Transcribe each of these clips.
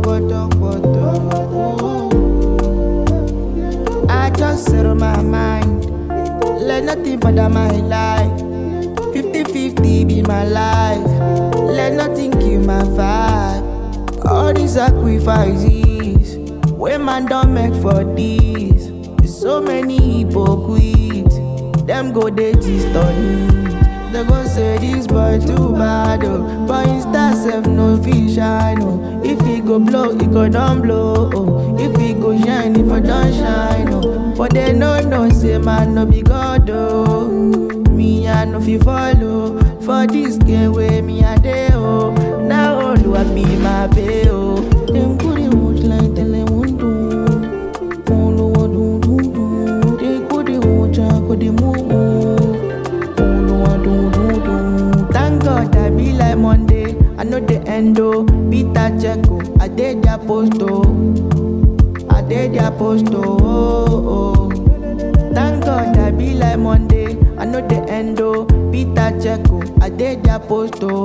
photo, photo. I just settle my mind. Let nothing bother my life. 50-50 be my life. Let nothing kill my vibe. All these sacrifices, when man don't make for this. So many hypocrites, them go they gist on it. They go say this boy too bad, oh. But insta self no fish shine, oh. If he go blow, he go don't blow, oh. If he go shine, if I don't shine, oh. But they no know say man no be God, oh. Me I no fi follow for this game where me a dey, oh. Now all I be my bae, oh. Them put it much like telemundo. Follow what do do do. They could they watch out, could they move. Follow what do do do. Thank God I be like Monday. I know the end oh. Peter Checo, I did their post oh. I did their post oh. oh, oh. Thank God I be like Monday. I know the end oh. Peter Checo, I did their post oh.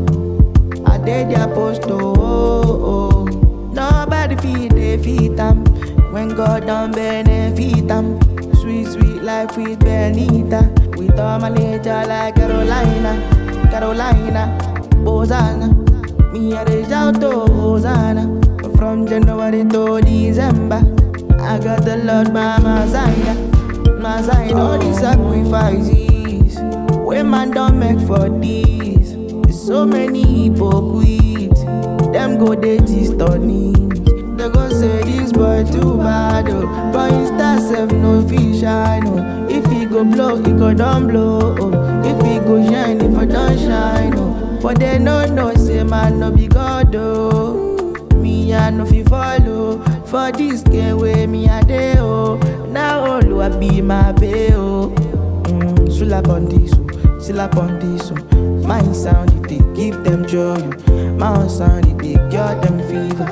I did their post oh. oh, oh. Nobody feed they feed them. When God don't benefit them. Sweet, sweet life with Benita. With all my nature like Carolina. Carolina. Hosanna. Me a reach out to Hosanna. From January to December. I got the Lord by my side. My side, all these sacrifices. When man don't make for this. There's so many hypocrites. Them go they gist on it. They go say this boy too bad, oh. But insta self no fish shine, oh. If he go blow, he go don't blow, oh. If he go shine, if I don't shine, oh. But they no know say man no be God, oh. Me I no fi follow for this game where me a dey, oh. Now all I be my bae, oh. Mm, Sula Pondiso, Silla Pondiso. My sound it dey give them joy, oh. my sound it dey cure them fever.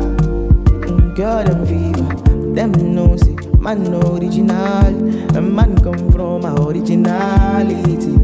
Mm, cure them fever. Them know say man no original, a man come from my originality.